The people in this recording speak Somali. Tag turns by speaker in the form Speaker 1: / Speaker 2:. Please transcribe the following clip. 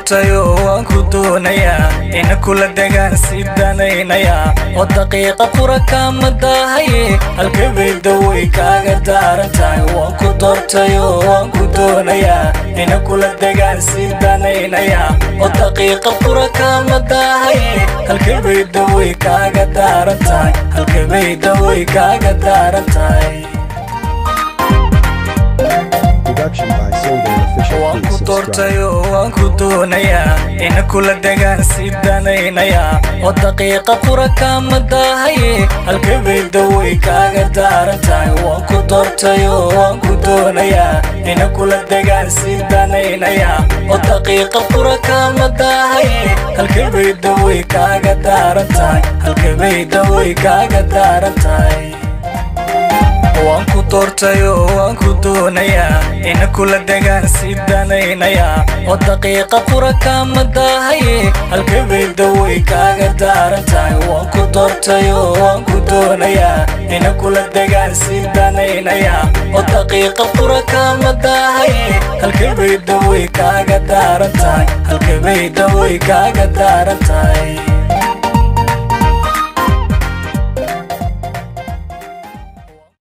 Speaker 1: doortayo waan ku doonayaa ina kula degaan si danaynayaa oo daqiiqa qura kaama daahaye halkabayda way kaaga daaran tahay waan ku doortayo waan ku doonayaa ina kula degaan si danaynayaa oo daqiiqa qura kaama daahaye halkabayda way kaaga daaran tahay halkabayda way kaaga daaran tahay
Speaker 2: Production by Silver Official.
Speaker 1: waan
Speaker 2: Please
Speaker 1: ku
Speaker 2: subscribe.
Speaker 1: doortayo waan ku doonayaa ina kula degaan si danaynayaa oo daqiiqa qura kaama daahaye halkabayda way kaaga daaran tahay waan ku doortayo waan ku doonayaa ina kula degaan si danaynayaa oo daqiiqa qura kaama daahaye halkabayda way kaaga daaran tahay halkabayda way kaaga daaran tahay waan ku doortayo waan ku doonayaa ina kula degaan si danaynayaa oo daqiiqa qura kaama daahaye halkabayda way kaaga daaran tahay waan ku doortayo waan ku doonayaa ina kula degaan si danaynayaa oo daqiiqa qura kaama daahaye halkabayda way kaaga daaran tahay halkabayda way kaaga daaran tahay